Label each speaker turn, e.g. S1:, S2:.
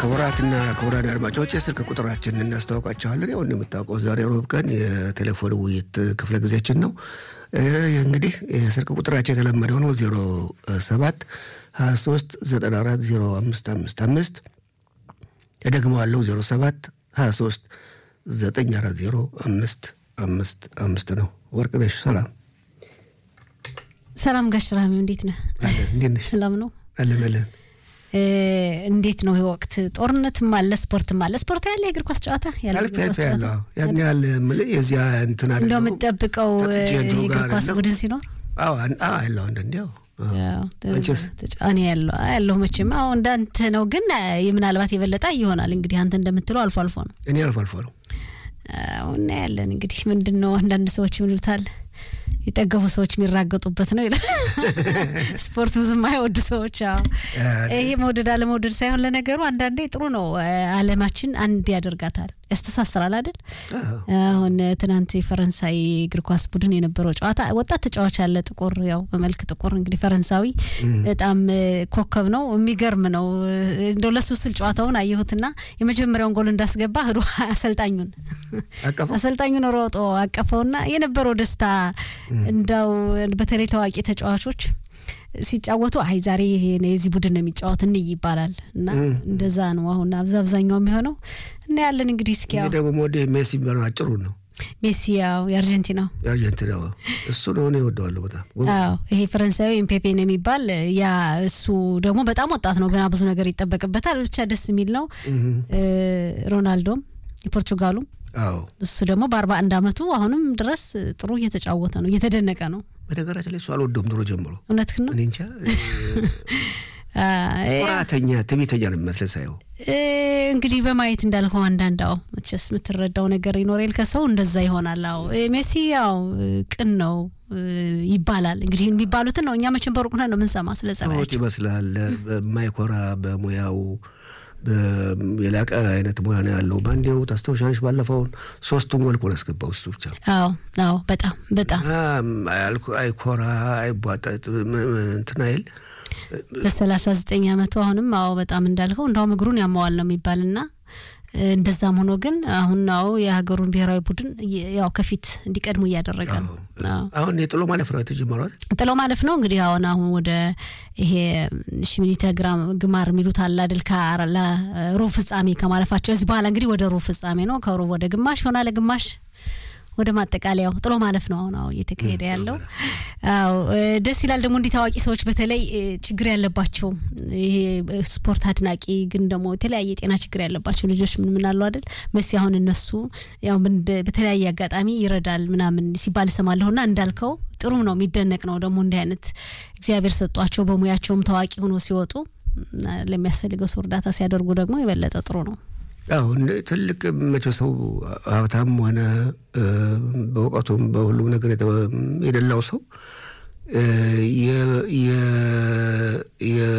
S1: ክቡራትና ክቡራን አድማጮች የስልክ ቁጥራችንን እናስተዋውቃቸዋለን። ያው እንደምታውቀው ዛሬ ሮብ ቀን የቴሌፎን ውይይት ክፍለ ጊዜያችን ነው። እንግዲህ የስልክ ቁጥራቸው የተለመደው ነው ዜሮ ሰባት ሀያ ሶስት ዘጠና አራት ዜሮ አምስት አምስት አምስት እደግመዋለሁ ዜሮ ሰባት ሀያ ሶስት ዘጠኝ አራት ዜሮ አምስት አምስት አምስት ነው። ወርቅነሽ ሰላም
S2: ሰላም ጋሽ ራሚው እንዴት ነህ?
S1: እንዴት ነሽ?
S2: ሰላም ነው
S1: አለን አለን።
S2: እንዴት ነው ይህ ወቅት? ጦርነትም አለ ስፖርትም አለ። ስፖርት ያለ የእግር ኳስ ጨዋታ ያለ
S1: አልፌ አልፌ ያለው ያን ያህል የምልህ የዚያ እንትን አይደለም።
S2: እንደው የምትጠብቀው የእግር ኳስ ቡድን ሲኖር
S1: አዎ ያለው አንዳንዴ ያው አንቺስ?
S2: እኔ ያለው ያለሁ መቼም አሁ እንዳንተ ነው፣ ግን ምናልባት የበለጠ ይሆናል እንግዲህ አንተ እንደምትለው አልፎ አልፎ ነው።
S1: እኔ አልፎ አልፎ ነው
S2: እና ያለን እንግዲህ ምንድን ነው አንዳንድ ሰዎች ምን ይሉታል የጠገቡ ሰዎች የሚራገጡበት ነው ይላል። ስፖርት ብዙም አይወዱ ሰዎች። አዎ ይሄ መውደድ አለመውደድ ሳይሆን ለነገሩ አንዳንዴ ጥሩ ነው። ዓለማችን አንድ ያደርጋታል፣ ያስተሳስራል አይደል? አሁን ትናንት የፈረንሳይ እግር ኳስ ቡድን የነበረው ጨዋታ ወጣት ተጫዋች ያለ ጥቁር፣ ያው በመልክ ጥቁር እንግዲህ ፈረንሳዊ በጣም ኮከብ ነው፣ የሚገርም ነው። እንደው ለሱ ስል ጨዋታውን አየሁትና የመጀመሪያውን ጎል እንዳስገባ ህዶ አሰልጣኙን አሰልጣኙን ሮጦ አቀፈውና የነበረው ደስታ እንዳው በተለይ ታዋቂ ተጫዋቾች ሲጫወቱ አይ ዛሬ የዚህ ቡድን ነው የሚጫወት እንይ ይባላል እና እንደዛ ነው አሁን አብዛኛው የሚሆነው እና ያለን እንግዲህ እስኪ ያው
S1: ደግሞ ወደ ሜሲ የሚባለው አጭሩ ነው
S2: ሜሲ ያው የአርጀንቲናው
S1: የአርጀንቲናው እሱ ነው እኔ እወደዋለሁ በጣም
S2: አዎ ይሄ ፈረንሳዊ ኤምፔፔ ነው የሚባል ያ እሱ ደግሞ በጣም ወጣት ነው ገና ብዙ ነገር ይጠበቅበታል ብቻ ደስ የሚል ነው ሮናልዶም የፖርቹጋሉ
S1: አዎ
S2: እሱ ደግሞ በአርባ አንድ አመቱ አሁንም ድረስ ጥሩ እየተጫወተ ነው እየተደነቀ ነው
S1: በነገራችን ላይ እሱ አልወደውም ድሮ ጀምሮ
S2: እውነትህን ነው
S1: እኔ እንጃ ኩራተኛ ትዕቢተኛ ነው የሚመስለን ሳየው
S2: እንግዲህ በማየት እንዳልከው አንዳንድ አዎ መቼስ የምትረዳው ነገር ይኖሬል ከሰው እንደዛ ይሆናል። አዎ ሜሲ ያው ቅን ነው ይባላል። እንግዲህ የሚባሉትን ነው እኛ መቼም በሩቅ ነን ነው የምንሰማ ስለ ጸባያቸው
S1: ይመስላል። በማይኮራ በሙያው የላቀ አይነት ሙያ ነው ያለው። በአንዴው ታስታውሻለሽ፣ ባለፈውን ሶስቱን ጎል እኮ ነው ያስገባው እሱ ብቻ።
S2: አዎ አዎ፣ በጣም በጣም
S1: አይኮራ፣ አይቧጠጥ እንትን አይል
S2: በሰላሳ ዘጠኝ አመቱ አሁንም አዎ በጣም እንዳልከው እንዳውም እግሩን ያማዋል ነው የሚባልና እንደዛም ሆኖ ግን አሁን ናው የሀገሩን ብሔራዊ ቡድን ያው ከፊት እንዲቀድሙ እያደረገ ነው።
S1: አሁን የጥሎ ማለፍ ነው የተጀመረው።
S2: ጥሎ ማለፍ ነው እንግዲህ አሁን አሁን ወደ ይሄ ሽሚኒተ ግማር የሚሉት አለ አይደል? ለሩብ ፍጻሜ ከማለፋቸው እዚህ በኋላ እንግዲህ ወደ ሩብ ፍጻሜ ነው። ከሩብ ወደ ግማሽ ይሆናል። ግማሽ ወደ ማጠቃለያው ጥሎ ማለፍ ነው አሁን አዎ እየተካሄደ ያለው። አዎ ደስ ይላል። ደግሞ እንዲህ ታዋቂ ሰዎች በተለይ ችግር ያለባቸው ይሄ ስፖርት አድናቂ ግን ደግሞ የተለያየ የጤና ችግር ያለባቸው ልጆች ምን ምን አሉ አይደል መሲ አሁን እነሱ ያው በተለያየ አጋጣሚ ይረዳል ምናምን ሲባል እሰማለሁና እንዳልከው ጥሩ ነው የሚደነቅ ነው። ደግሞ እንዲህ አይነት እግዚአብሔር ሰጧቸው በሙያቸውም ታዋቂ ሆኖ ሲወጡ ለሚያስፈልገው ሰው እርዳታ ሲያደርጉ ደግሞ የበለጠ ጥሩ ነው።
S1: አዎ ትልቅ መቼ ሰው ሀብታም ሆነ በእውቀቱም በሁሉም ነገር የደላው ሰው